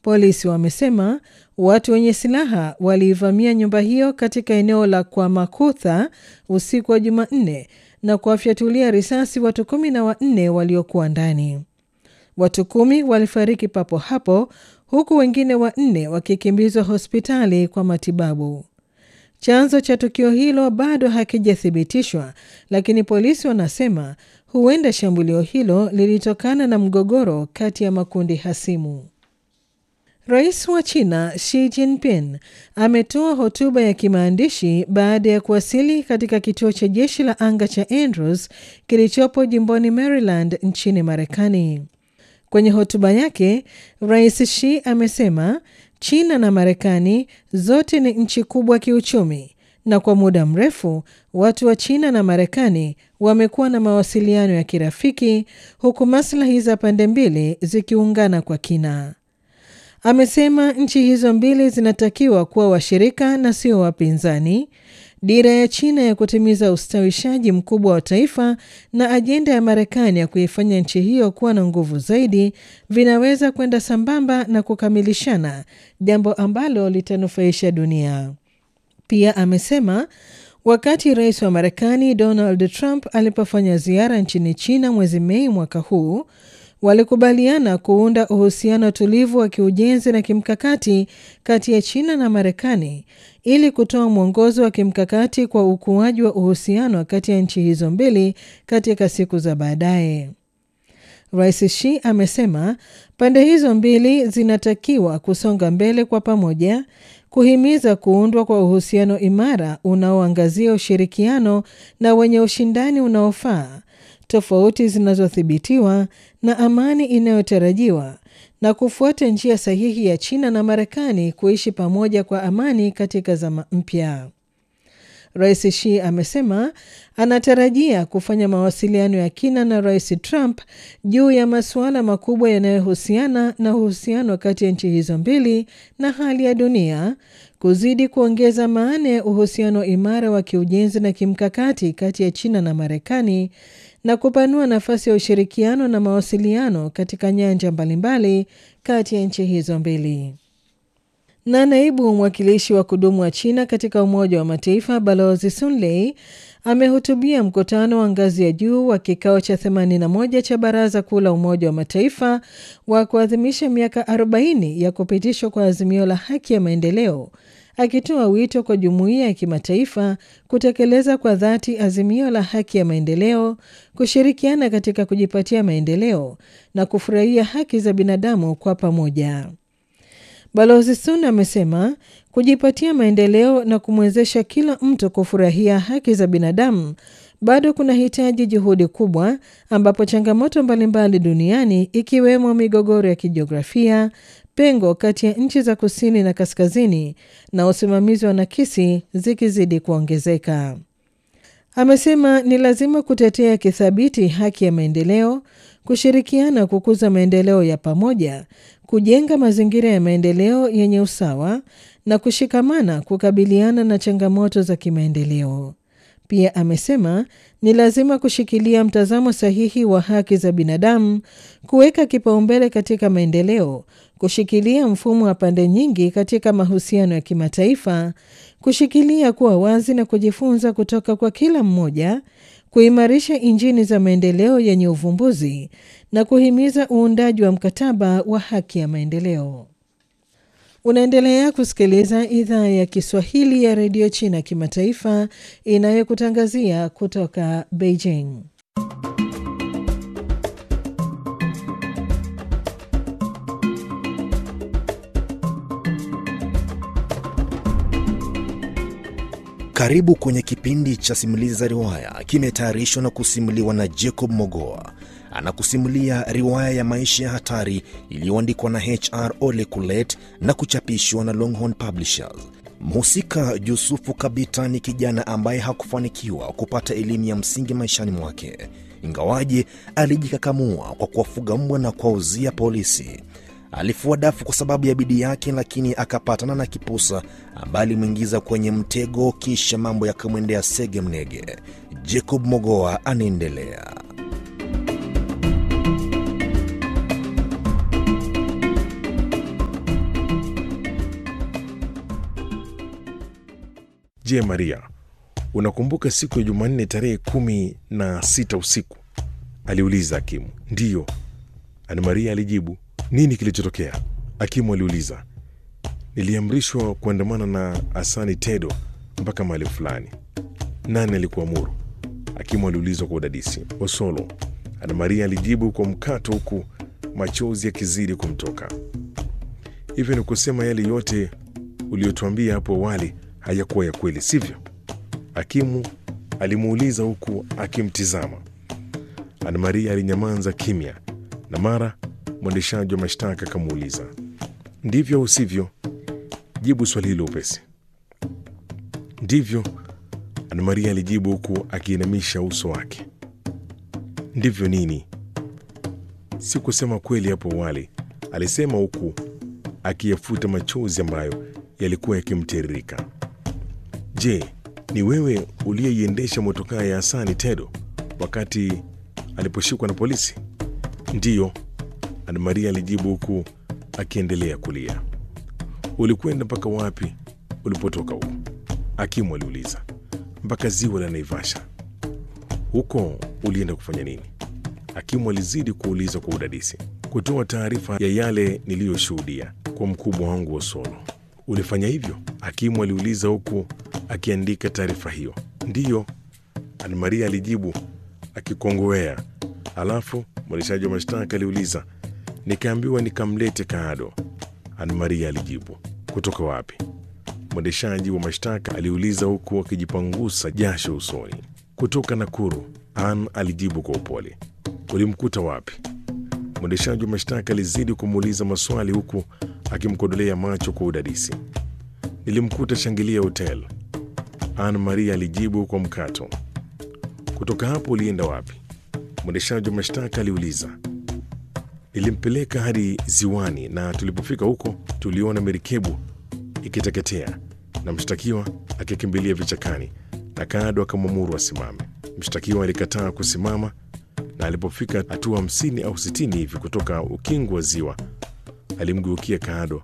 Polisi wamesema watu wenye silaha waliivamia nyumba hiyo katika eneo la Kwamakutha usiku wa Jumanne na kuwafyatulia risasi watu kumi na wanne waliokuwa ndani. Watu kumi walifariki papo hapo huku wengine wanne wakikimbizwa hospitali kwa matibabu. Chanzo cha tukio hilo bado hakijathibitishwa, lakini polisi wanasema huenda shambulio hilo lilitokana na mgogoro kati ya makundi hasimu. Rais wa China Xi Jinping ametoa hotuba ya kimaandishi baada ya kuwasili katika kituo cha jeshi la anga cha Andrews kilichopo jimboni Maryland nchini Marekani. Kwenye hotuba yake, Rais Xi amesema China na Marekani zote ni nchi kubwa kiuchumi na kwa muda mrefu watu wa China na Marekani wamekuwa na mawasiliano ya kirafiki huku maslahi za pande mbili zikiungana kwa kina. Amesema nchi hizo mbili zinatakiwa kuwa washirika na sio wapinzani. Dira ya China ya kutimiza ustawishaji mkubwa wa taifa na ajenda ya Marekani ya kuifanya nchi hiyo kuwa na nguvu zaidi vinaweza kwenda sambamba na kukamilishana, jambo ambalo litanufaisha dunia. Pia amesema wakati rais wa Marekani Donald Trump alipofanya ziara nchini China mwezi Mei mwaka huu walikubaliana kuunda uhusiano tulivu wa kiujenzi na kimkakati kati ya China na Marekani ili kutoa mwongozo wa kimkakati kwa ukuaji wa uhusiano kati ya nchi hizo mbili katika siku za baadaye. Rais Xi amesema pande hizo mbili zinatakiwa kusonga mbele kwa pamoja, kuhimiza kuundwa kwa uhusiano imara unaoangazia ushirikiano na wenye ushindani unaofaa tofauti zinazothibitiwa na amani inayotarajiwa na kufuata njia sahihi ya China na Marekani kuishi pamoja kwa amani katika zama mpya. Rais Xi amesema anatarajia kufanya mawasiliano ya kina na Rais Trump juu ya masuala makubwa yanayohusiana na uhusiano kati ya nchi hizo mbili na hali ya dunia, kuzidi kuongeza maana ya uhusiano imara wa kiujenzi na kimkakati kati ya China na Marekani na kupanua nafasi ya ushirikiano na mawasiliano katika nyanja mbalimbali kati ya nchi hizo mbili. Na naibu mwakilishi wa kudumu wa China katika Umoja wa Mataifa Balozi Sun Lei amehutubia mkutano wa ngazi ya juu wa kikao cha 81 cha Baraza Kuu la Umoja wa Mataifa wa kuadhimisha miaka 40 ya kupitishwa kwa azimio la haki ya maendeleo akitoa wito kwa jumuiya ya kimataifa kutekeleza kwa dhati azimio la haki ya maendeleo, kushirikiana katika kujipatia maendeleo na kufurahia haki za binadamu kwa pamoja. Balozi Sun amesema kujipatia maendeleo na kumwezesha kila mtu kufurahia haki za binadamu bado kuna hitaji juhudi kubwa, ambapo changamoto mbalimbali duniani ikiwemo migogoro ya kijiografia, pengo kati ya nchi za kusini na kaskazini na usimamizi wa nakisi zikizidi kuongezeka. Amesema ni lazima kutetea kithabiti haki ya maendeleo, kushirikiana kukuza maendeleo ya pamoja, kujenga mazingira ya maendeleo yenye usawa na kushikamana kukabiliana na changamoto za kimaendeleo. Pia amesema ni lazima kushikilia mtazamo sahihi wa haki za binadamu, kuweka kipaumbele katika maendeleo, kushikilia mfumo wa pande nyingi katika mahusiano ya kimataifa, kushikilia kuwa wazi na kujifunza kutoka kwa kila mmoja, kuimarisha injini za maendeleo yenye uvumbuzi na kuhimiza uundaji wa mkataba wa haki ya maendeleo. Unaendelea kusikiliza idhaa ya Kiswahili ya redio China kimataifa inayokutangazia kutoka Beijing. Karibu kwenye kipindi cha simulizi za riwaya, kimetayarishwa na kusimuliwa na Jacob Mogoa. Anakusimulia riwaya ya maisha ya hatari iliyoandikwa na HR Ole Kulet na kuchapishwa na Longhorn Publishers. Mhusika Yusufu Kabita ni kijana ambaye hakufanikiwa kupata elimu ya msingi maishani mwake, ingawaje alijikakamua kwa kuwafuga mbwa na kuwauzia polisi. Alifua dafu kwa sababu ya bidii yake, lakini akapatana na kipusa ambaye alimwingiza kwenye mtego, kisha mambo yakamwendea sege mnege. Jacob Mogoa anaendelea. Je, Maria, unakumbuka siku ya Jumanne tarehe kumi na sita usiku? aliuliza hakimu. Ndiyo, Ana Maria alijibu. Nini kilichotokea? Hakimu aliuliza. Niliamrishwa kuandamana na Asani Tedo mpaka mahali fulani. Nani alikuamuru? Hakimu aliulizwa kwa udadisi. Osolo, Ana Maria alijibu kwa mkato, huku machozi yakizidi kumtoka. Hivyo ni kusema yale yote uliyotuambia hapo awali hayakuwa ya kweli, sivyo? Hakimu alimuuliza huku akimtizama. Ana Maria alinyamaza kimya, na mara mwendeshaji wa mashtaka akamuuliza, ndivyo au sivyo? Jibu swali hilo upesi. Ndivyo, Ana Maria alijibu huku akiinamisha uso wake. Ndivyo nini? Si kusema kweli hapo awali, alisema huku akiyafuta machozi ambayo yalikuwa yakimtiririka. Je, ni wewe uliyeiendesha motokaa ya Hasani Tedo wakati aliposhikwa na polisi? Ndiyo, Ana Maria alijibu huku akiendelea kulia. Ulikwenda mpaka wapi ulipotoka huko? Hakimu aliuliza. Mpaka ziwa la Naivasha. Huko ulienda kufanya nini? Hakimu alizidi kuuliza kwa udadisi. Kutoa taarifa ya yale niliyoshuhudia kwa mkubwa wangu wa Solo. Ulifanya hivyo? Hakimu aliuliza huku akiandika taarifa hiyo. Ndiyo, Ana Maria alijibu akikongowea. Alafu mwendeshaji wa mashtaka aliuliza, nikaambiwa nikamlete Kaado. Ana Maria alijibu. Kutoka wapi? Mwendeshaji wa mashtaka aliuliza huku akijipangusa jasho usoni. Kutoka Nakuru, An alijibu kwa upole. Ulimkuta wapi? Mwendeshaji wa mashtaka alizidi kumuuliza maswali huku akimkodolea macho kwa udadisi. Nilimkuta Shangilia Hotel, An Maria alijibu kwa mkato. Kutoka hapo ulienda wapi? Mwendeshaji wa mashtaka aliuliza. Nilimpeleka hadi ziwani, na tulipofika huko tuliona merikebu ikiteketea na mshtakiwa akikimbilia vichakani, na Kaado akamwamuru asimame. Mshtakiwa alikataa kusimama, na alipofika hatua hamsini au sitini hivi kutoka ukingo wa ziwa, alimgeukia Kaado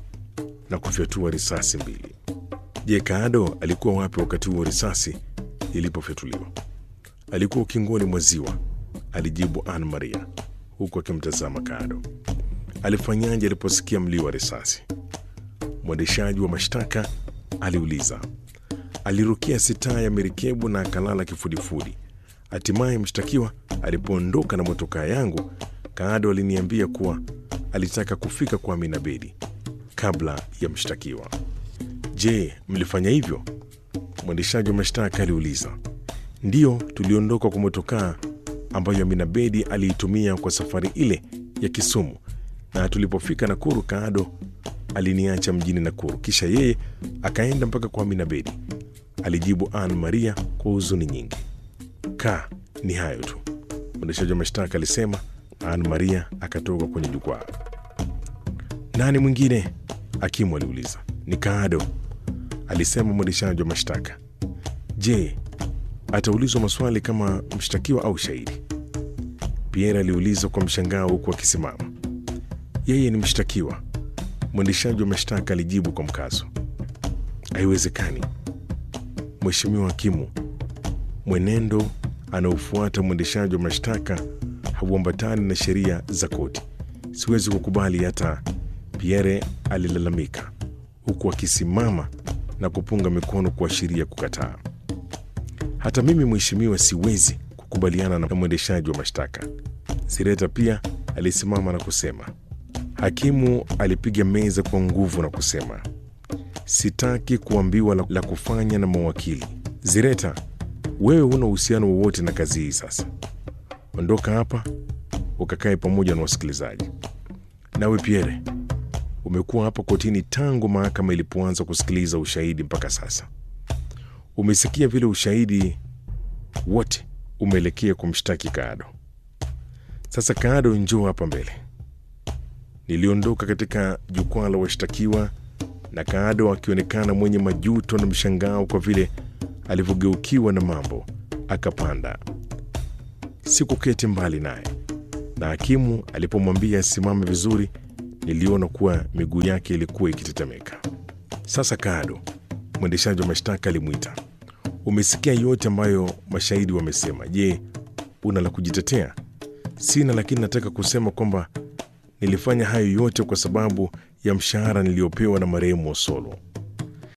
na kufyatua risasi mbili. Je, Kaado alikuwa wapi wakati huo risasi ilipofyatuliwa? Alikuwa ukingoni mwa ziwa, alijibu Ann Maria huku akimtazama Kaado. Alifanyaje aliposikia mlio wa risasi? Mwendeshaji wa mashtaka aliuliza. Alirukia sitaa ya merikebu na akalala kifudifudi. Hatimaye mshtakiwa alipoondoka na motokaa yangu, Kaado aliniambia kuwa alitaka kufika kwa Amina Bedi kabla ya mshtakiwa. Je, mlifanya hivyo? Mwendeshaji wa mashtaka aliuliza. Ndiyo, tuliondoka kwa motokaa ambayo Amina Bedi aliitumia kwa safari ile ya Kisumu, na tulipofika Nakuru, Kaado aliniacha mjini Nakuru, kisha yeye akaenda mpaka kwa Amina Bedi, alijibu Ann Maria kwa huzuni nyingi. Ka, ni hayo tu, mwendeshaji wa mashtaka alisema. Ann Maria akatoka kwenye jukwaa. Nani mwingine? Hakimu aliuliza. Ni Kaado, alisema mwendeshaji wa mashtaka. Je, ataulizwa maswali kama mshtakiwa au shahidi? Pierre aliuliza kwa mshangao huku akisimama. Yeye ni mshtakiwa, mwendeshaji wa mashtaka alijibu kwa mkazo. Haiwezekani, Mheshimiwa Hakimu, mwenendo anaofuata mwendeshaji wa mashtaka hauambatani na sheria za koti. Siwezi kukubali hata. Pierre alilalamika huku akisimama na kupunga mikono kuashiria kukataa. Hata mimi mheshimiwa, siwezi kukubaliana na mwendeshaji wa mashtaka. Sireta pia alisimama na kusema. Hakimu alipiga meza kwa nguvu na kusema, sitaki kuambiwa la, la kufanya na mawakili. Zireta, wewe huna uhusiano wowote na kazi hii. Sasa ondoka hapa ukakae pamoja na wasikilizaji. Nawe Pierre, umekuwa hapa kotini tangu mahakama ilipoanza kusikiliza ushahidi mpaka sasa. Umesikia vile ushahidi wote umeelekea kumshtaki Kaado. Sasa Kaado, njoo hapa mbele. Niliondoka katika jukwaa la washtakiwa na Kaado akionekana mwenye majuto na mshangao kwa vile alivyogeukiwa na mambo, akapanda. Sikuketi mbali naye, na hakimu alipomwambia asimame vizuri, niliona kuwa miguu yake ilikuwa ikitetemeka. Sasa Kaado, Mwendeshaji wa mashtaka alimwita. Umesikia yote ambayo mashahidi wamesema. Je, una la kujitetea? Sina, lakini nataka kusema kwamba nilifanya hayo yote kwa sababu ya mshahara niliyopewa na marehemu Osolo.